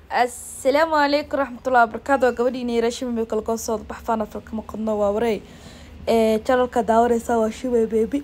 asalaamu calaykum raxmatullahi wabarakaatu waa gabadhiina yara shimay kalgoosooda baxfaan afalka maqadno waa wareey ee janalka daawaneysa waa shimay baby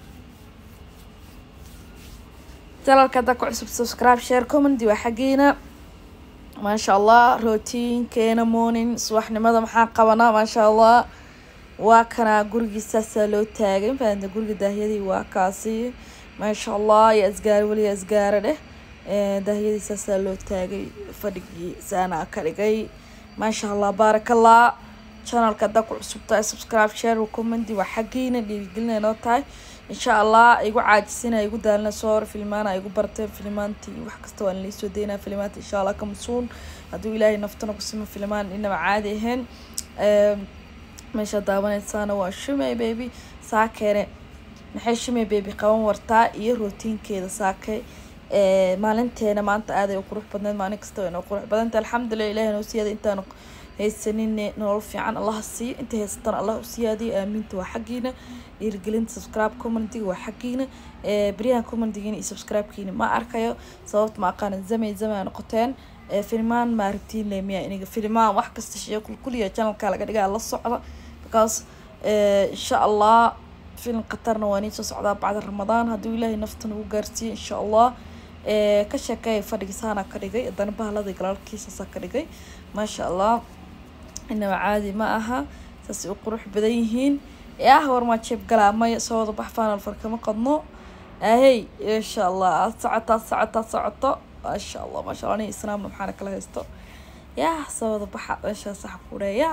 janalka haddaa ku cusub subscribe share commenty waa xaggiina maasha allah rootiinkeena morning subaxnimada maxaa qabanaa maasha allah waa kanaa gurigiisaasaa loo taagay mafahamta guriga daahyadii waa kaasi maasha allah iyo asgaari weliya asgaara dheh daahyadiisaasaa loo taagay fadhigii saana ka dhigay maasha allah baarakallah channelka haddaa ku cusub tahay subscribe share commenty waa xaggiina dhiirigelina noo tahay insha allah igu caajisina igu daalina soo hor filmaana igu barteen filmaantii wax kasta waan laisoo daynaa filmaanta insha allah ka masuun hadduu ilaahay naftana ku sima filmaan inaba caadi ahayn meesha daawaneysaana waa shumay baby saakeene maxay shumay baby qaban wartaa iyo rootiinkeeda saakay maalinteena maanta aaday u qurux badneed maalin kasta way noo qurux badanta alxamdulilah ilahi noo siyaada intaanu haysanin nolol fiican allaha siiyo inta haysatan allah u siyaadiyo aamiinta waa xaggiina dhiirigelinta subscribe commentiga waa xaggiina beryahan commentigiina iyo subscribe-kiina ma arkayo sababta ma aqaanan zamay zamay noqoteen filmaan ma aragtiin lemiya iniga filmaan wax kasta shee kulkuliya channelka laga dhigaa la socda because insha allah film qatarna waa nii soo socdaa bacda ramadaan hadduu ilaahay naftan ugu gaarsiiyo insha allah ka sheekeeya fadhigisaana ka dhigay haddana bahalada galaalkiisaasaa ka dhigay maasha allah inaba caadi ma aha saasay u qurux badan yihiin yah warmaa jeeb galaa maya soo wada bax faanal farkama qadno ahey insha allah aad socotaa socotaa socoto maasha allah maasha allah aniga islaamna maxaana kala haysto yah soo wada baxa meeshaa sax ku dheeya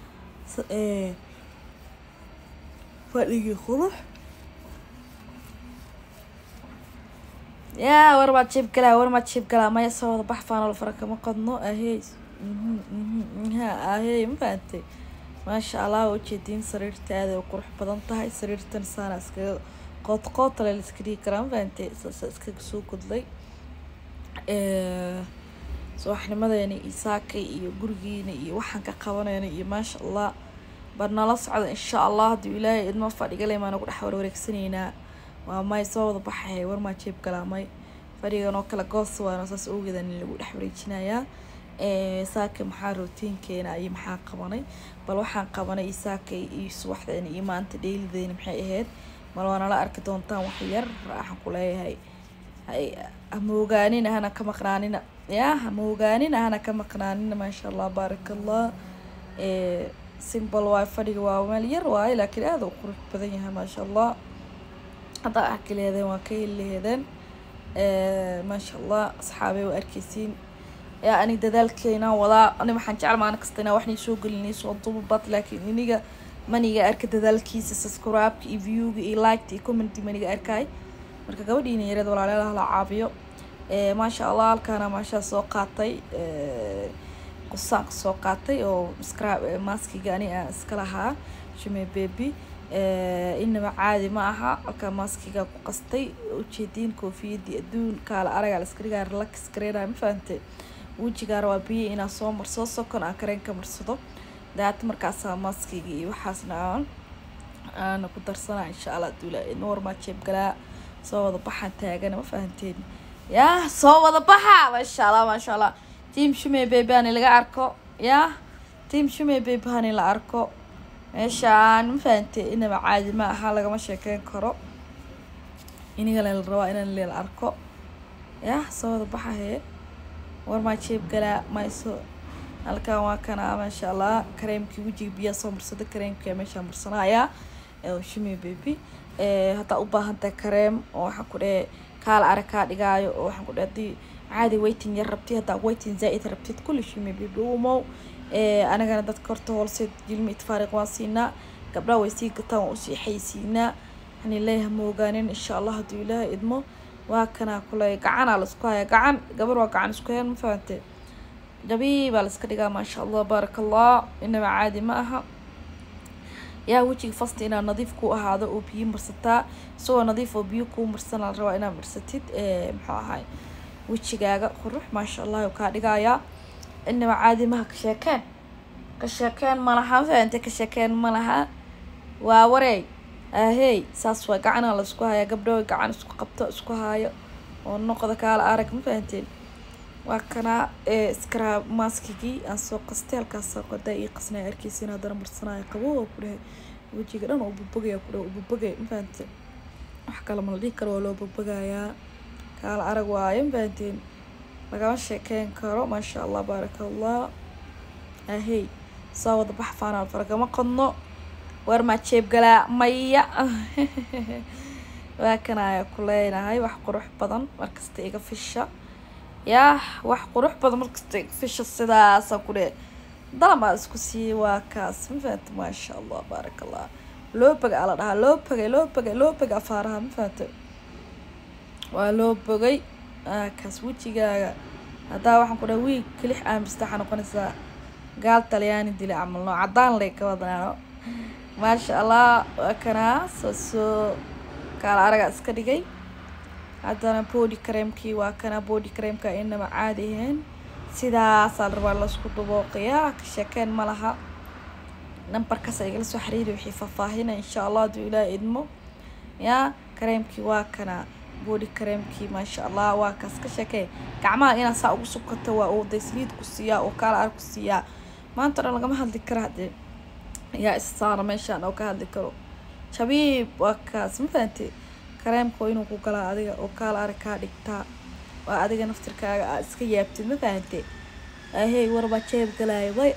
fadhigii qurux yaa war maad jeeb galaa war maad jeeb galaa maya soo wada bax faanal farakama qadno ahey ha ahey ma fahantay maasha allah ujeediin sariirta aaday u qurux badan tahay sariirtan saana iskaga qoodqootale la iska dhigi karaa ma fahantay saasa iskaga soo gudlay subaxnimadeena iyo saakay iyo gurigiina iyo waxaan ka qabanayna iyo maasha allah bar nala socda insha allah hadduu ilaahay idma fadhigale maa nagu dhex warwareegsanaynaa waa may soo wada baxay war maa jeeb galaamay fadhigan oo kale goos waana saas ogeedan in lagu dhex wareejinayaa saaka maxaa rootiinkeena iyo maxaa qabanay bal waxaan qabanay saakay iyo subaxdeena iyo maanta dheelideena maxay ahayd mal waa nala arki doontaan wax yar waxaan ku leeyahay hama ogaanina hana ka maqnaanina ya hama ogaanina hana ka maqnaanina maasha allah baaraka allah simbol waay fadhiga waa meel yar waaye laakiin aada u qurux badan yahay maasha allah haddaa arki laheedeen waa ka heli laheedeen maasha allah asxaabey waa arkeysiin yaa anig dadaalkeena wadaa ani waxaan jecel maalin kasta inaa waxnay soo gelinay soo dubabat laakiin iniga maniga arka dadaalkiisa subscribe-ka iyo viewga iyo liketa iyo commenty maniga arkay marka gabadhiina yareed walaalayaal hala caabiyo maasha allah halkaana maashaa soo qaatay qusaanka soo qaatay oo subscribe maskiga ani aan iska lahaa shume baby inaba caadi ma aha halkaa maskiga ku qastay ujeediin koofiyadii adduun kaala aragaa la iska dhigaa relax gareynaya ma fahantay wejigaana waa biyo inaa soo marsado sokon aan kareenka marsado daata markaasaa maskiga iyo waxaasna aan aana ku darsanaa insha allah duula noormaa jeeb galaa soo wada baxaan taagana ma fahanteen yah soo wada baxa maasha allah maasha allah team shume baby hani laga arko yah team shume baby hani la arko meeshaan ma fahantee inaba caadi ma aha lagama sheekeyn karo inigale la rabaa inaan lela arko yah soo wada baxa hee war maa jeeb galaa mayso halkan waa kana maasha allah kareemkii wejiga biyaa soo marsada kareemkia meeshaa marsanaya shimi baby haddaa u baahantahay kareem oo waxaan ku dhehe kaala arag kaa dhigaayo oo waxaan ku dhehe haddii caadi waiting yar rabtid haddaa waiting zaa-id rabtid kulli shimi baby umow anagana dadka horta hoolseed jilmi itfaariq waan siinaa gabdhaha way sii gataan waan usii xaysiinaa hani leeyaha ma ogaanin insha allah hadduu ilaahay idmo waa kanaa kule gacanaa laisku haya gacan gabar waa gacan isku hayan ma fahante jabii baa laiska dhigaa maasha allah baaraka allah inaba caadi ma aha yaa wejiga fasta inaad nadiif ku ahaado oo biyo marsataa isagoo nadiif oo biyo kuu marsana la rabaa inaad marsatid muxuu ahay wejigaaga qurux maasha allah kaa dhigayaa inaba caadi maha ka sheekeen ka sheekeen malaha ma fahante ka sheekeen malaha waa wareey ahey saas waa gacanaa laisku hayaa gabdho gacan isku qabto isku haayo oo noqda kaala arag ma fahanteen waa kanaa scrab maskigii aan soo qastay halkaas soo qaday ii qasnaa arkeysin haddana marsanaya qabo oo ku dhahay wejiga dhan oo bubagaya ku dhahay bubagay mafahante wax kale ma la dhihi karo waa loo bubagayaa kaala arag waayo mafahanteen lagama sheekeyn karo maasha allah baaraka allah ahey soo wada bax faanaan faragama qodno war maa jeeb galaa maya waa kan ayaa ku leenahay wax qurux badan markasta iga fisha yaa wax qurux badan markasta iga fisha sidaasa ku dhe dalabaa isku siiyey waa kaas ma fahanta maasha allah baaraka allah loo boga ala dhahaa loo bogay loo bogay loo boga afaaraha ma fahanta waa loo bogay kaas wejigaaga haddaa waxaan ku dhaha wiig kelix aamista waxaa noqonaysaa gaal talyaani dila camal noo cadaan lay ka wadnaano maasha allah waa kanaa soo soo kaala araga iska dhigay haddana body cremkii waa kana body cremka inaba caadi ahayn sidaasaa la rabaa laisku dabooqayaa ka sheekeen ma laha nambarkaas igala soo xiriiri wixii faahfaahina insha allah hadduu ilaah idmo yaa kareemkii waa kana body kareemkii maasha allah waa kaas ka sheekee gacmaha inaa saa ugu sukato waa uu day saliid ku siiyaa oo kaala arag ku siiyaa maanta dhan lagama hadli kara haddee yaa issaara meeshaan oo ka hadli karo shabiib waa kaas ma fahante kareemka waa inuu ku galaa adiga oo kaala arag kaa dhigtaa waa adiga naftirkaaga aad iska yaabtid ma fahante ahey warbaa jeeb galaayo way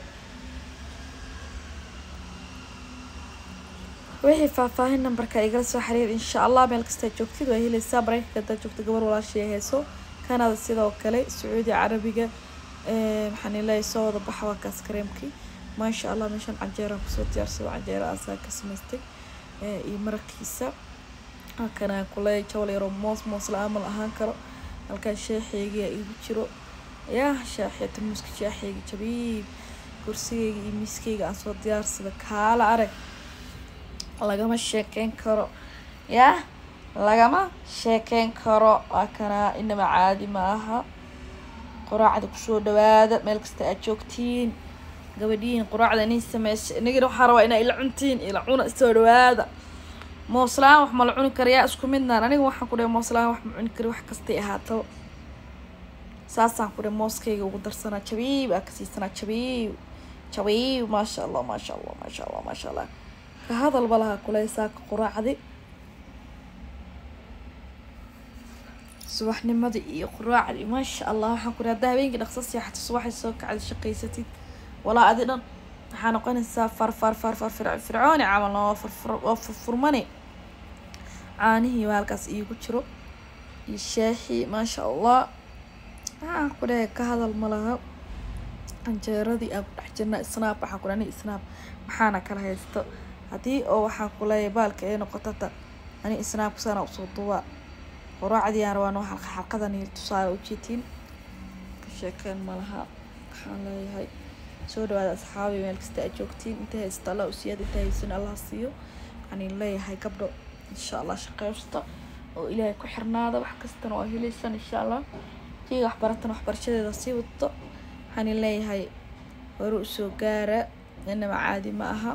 wixii faahfaahin nambarka igala soo xiriir insha allah meel kastaa joogtid waa helaysaa mareykanka hadaa joogta gabar walaashii heeso kanada sidoo kale sacuudi carabiga maxaan ilahay soo wada baxa waa kaas kareemkii maasha allah meeshaan canjeeraan kusoo diyaarsado canjeera asaa ka samaystay iyo maraqiisa halkanaan kuley jawal yaroo moos moos la-aan ma la ahaan karo halkaan sheexeygiyaa igu jiro yaa shaaxiya tarmuuska shaaxeyga jabiib kursigeyga iyo miiskeyga aan soo diyaarsada kaala arag lagama sheekeyn karo yaa lagama sheekeyn karo waa kanaa inaba caadi ma aha quraacda kusoo dhawaada meel kasta aad joogtiin gabadhiin quraacda inin sameysa inagina waxaa rabaa inaa ila cuntiin ila cuna soo dhawaada mooslaan wax ma la cuni karayaa isku midnaan aniga waxaan ku dhahay mooslaan wax ma cuni kari wax kastay ahaato saasaan ku dhahay mooskayga ugu darsanaa jabiib aa ka siisanaa jabiib jabiib maasha allah maasha allah maasha allah maasha allah ka hadalba lahaa kuley saaka quraacdi subaxnimadii iyo quraacdii maasha allah waxaan ku dhahay haddaa habeenkii dhaqso seexato subaxay soo kacda shaqaysatid walaa adi dhan waxaa noqonaysaa far far far far fir fircooni camal oo furfur oo furfurmani caanihii baa halkaas iigu jiro iyo shaahii maasha allah waxaan ku dhahay ka hadal ma laha canjeeradii aan ku dhex jirna snaab waxaan ku dhahay snaab maxaana kala haysto haddii oo waxaan ku leeyahay baalka ay noqoto ta ani snaabka sana usoo duwaa quraacdii aan rabaa noo xalqa xalqadan iyo tusaale ujeetiin ka sheekeen ma laha waxaan leeyahay soo dhawaada asxaabi meel kasta aad joogtiin inta haysta allah usiyaad inta haysan allah siiyo waxaan leeyahay gabdho insha allah shaqeysta oo ilaahay ku xirnaada wax kastana waa helaysan insha allah jiga waxbaratan waxbarashadeeda sii wadato waxaan leeyahay hore usoo gaara inaba caadi ma aha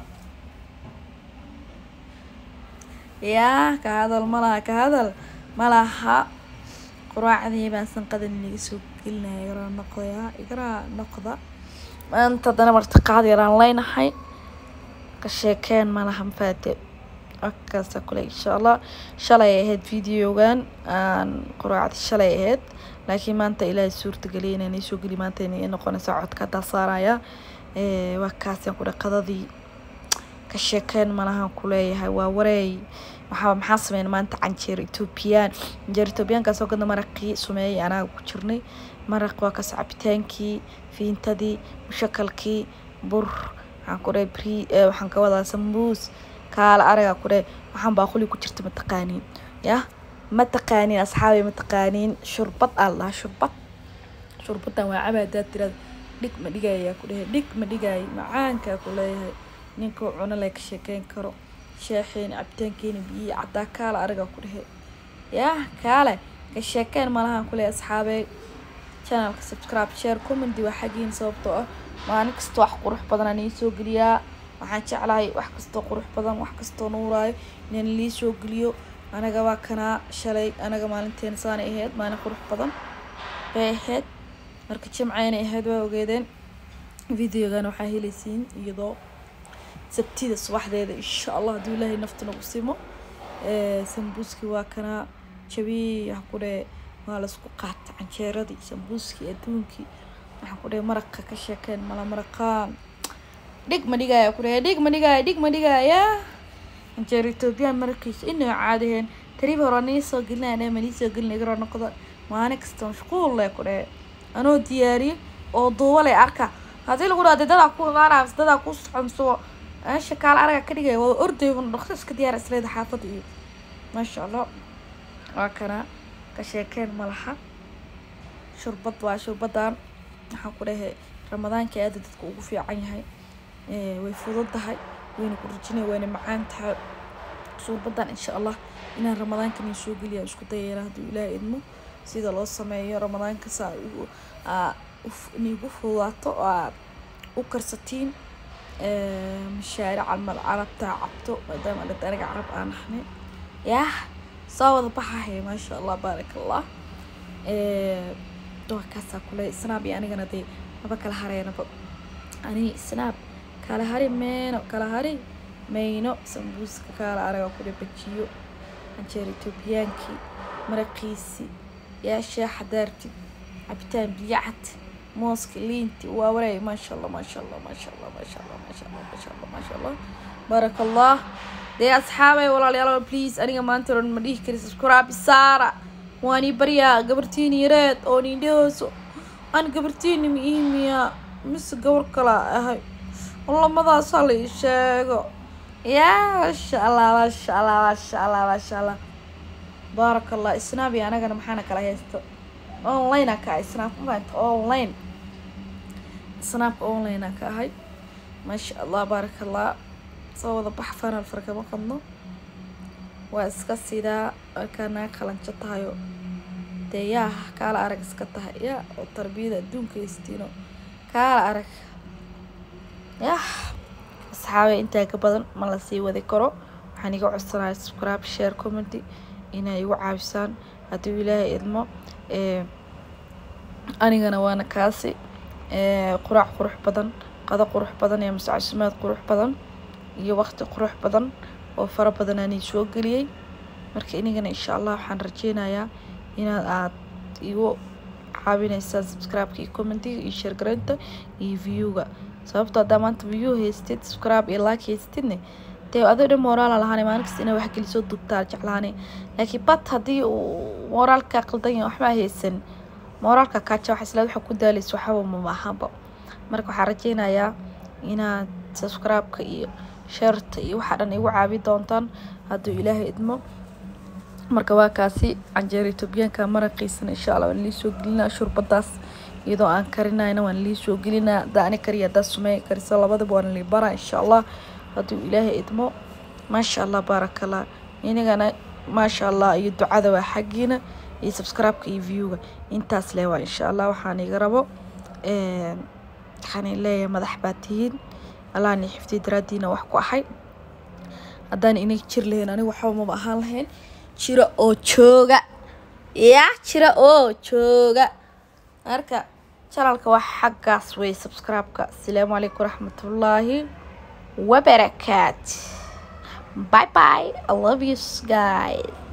yaa ka hadal ma laha ka hadal ma laha quraacdii baan sanqadan inaga soo gelinaya igaraa noqdayaa igaraa noqda maanta haddana martiqaad yaraan leynahay ka sheekeen malaha mafaate akaasa kule insha allah shalay ahayd videogan aan quraacdi shalay ahayd laakiin maanta ilaahay suurtageliyay inaan iisoo geli maanta inay noqonaysa codka haddaa saaraya waa kaasaan ku qadadii ka sheekeen malahan kuleeyahay waa wareey waxaa maxaa sameyn maanta canjeer ethoobiyan canjeer ethoobiyaankaasoo gadna maraqii sumeeyay anaaga ku jirnay maraq waa kas cabitaankii fiintadii mushakalkii bur waxaan ku dhahay bri waxaan ka wadaa sambuus kaala aragaa ku dhahay waxaan baaquli ku jirta mataqaaniin yah ma taqaaniin asxaabay ma taqaaniin shurbad aa la dhahaa shurbad shurbadan waa caba hadaad tirada dhig ma dhigayaa ku dhahay dhig ma dhigaayo macaankaa ku leeyahay ninkuu cuno le ka sheekeyn karo sheexeeni cabitaankeeni biyihii caddaa kaala aragaa ku dhahay yah kaale ka sheekeen malahan ku leeyahay asxaabey channelka subscribe share commenty waa xaggiin sababtoo ah maalin kasta wax qurux badan aan iisoo geliyaa waxaan jeclahay wax kastoo qurux badan wax kastoo nuuraayo inaan lii soo geliyo anaga waa kanaa shalay anaga maalinteena saanay ahayd maalin qurux badan bay ahayd marka jimcayna ahayd waa ogeedeen videogan waxaa helaysiin iyadoo sabtida subaxdeeda insha allah hadduu ilaahay nafta nagu simo sambuuski waa kanaa jabiy waxaa ku dheh waa laisku qaata canjeeradii sambuuskii adduunkii waxaan ku dheh maraqa ka sheekeen mala maraqaan dhig ma dhigaya ku dheh dhig ma dhigaya dhig ma dhigaya canjeero ethoobiyan markiisa inay caadaheen tarib hore nii soo gelinaya ma nii soo gelinay garoo noqda maalin kasta mashquul leh ku dheh anoo diyaariyo oo duuba leh arka haddii lagu dhaha dadaa ku imaanaya mise dadaa ku soconso meesha kaala araga ka dhigaya waa orday dhaqso iska diyaar isleeda xaafadda iyo maasha allah waa kana ka sheekeen malaha shurbad waa shurbadan waxaan ku dhahay ramadaanka aada dadka ugu fiican yahay way fudud tahay wayna ku rajinaya wayna macaan tahay shurbadan insha allah inaan ramadaanka nin soo geliya isku dayayna hadduu ilaahay idmo sida loo sameeyo ramadaanka saa ugu nigu fudaato oo aad u karsatiin mashaaric camal carabtaa cabto maadaama dhad aniga carab aan ahnay yah soo wada baxahay maasha allah baarak allah waa kaasaa kule snaab iyo anigana dee maba kala hareenaba ani snaab kala hari meyno kala hari mayno sambuuska kaala anaga kule bajiyo canjeer etoobiyaankii maraqiisi yaa shaaxa daartid cabitaan biyacad mooska liinti waa wareey maasha allah maasha allah maasha allah maasha allah maasha allah maasha allah maasha allah baarak allah dee asxaabay walaalayaal please aniga maanta oran ma dhihi kari subscribe saara waan ii baryaa gabartiini yareed oo niindhahooso aan gabartiini ma iimiya mise gabar kala ahay lamadaasa la ii sheego yaa maasha allah maasha allah maasha allah maasha allah baarak allah isnaab iyo anagana maxaana kala haysta online ka ahay snaabka maanta online snaabka online ka ahay maasha allah baarak allah soo wada bax fanal farkama qadno waa iska sidaa markaa naga qalanjo tahayo dee yaa kaala arag iska tahay yaa oo tarbiyada adduunka haystiino kaala arag yah asxaabe intaa ka badan ma la sii wadi karo waxaan iga codsanaya subscribe share commenty inay igu caabisaan hadduu ilaahay idmo anigana waana kaasi quraac qurux badan qado qurux badan iyo mascasumaad qurux badan iyo waqti qurux badan oo fara badan aanay soo geliyey marka inigana insha allah waxaan rajeynayaa inaad aad igu caawinaysaan subscribe-ka iyo commentiga iyo sheergaraynta iyo viewga sababto haddaa maanta view haystid subscribe iyo like haystidne dee adoo dhan moraala lahaanay maalin kasta inaa waxgelisoo dubtaa jeclaanay laakiin bat haddii uu moraalka qaldan yahay waxbaa haysan moraalka kaaja waxa isla waxa ku daalaysa waxaba mama ahaanba marka waxaan rajeynayaa inaad subscribe-ka iyo sheerta iyo waxaa dhan igu caabi doontaan hadduu ilaahay idmo marka waa kaasi canjeero etoobiyaanka maraqiisana insha allah waan lii soo gelinaa shurbadaas iyadoo aan karinayna waan lii soo gelinaa haddaa ani kariya haddaa sumeeya kariso labadaba waan lii baraa insha allah hadduu ilaahay idmo maasha allah baarakallah inagana maasha allah iyo ducada waa xaggiina iyo subscribe-ka iyo viewga intaas le waa insha allah waxaan iga rabo waxaan leeyahay madax baa tihiin allahani xifdiy daraadiina wax ku ahay haddaan inay jir lahayn aniga waxba maba ahaan lahayn jiro oo jooga ya jiro oo jooga marka janalka wax xaggaas wey subscribe-ka asalaamu calaykum waraxmatullaahi wabarakaat bye bye i love you guys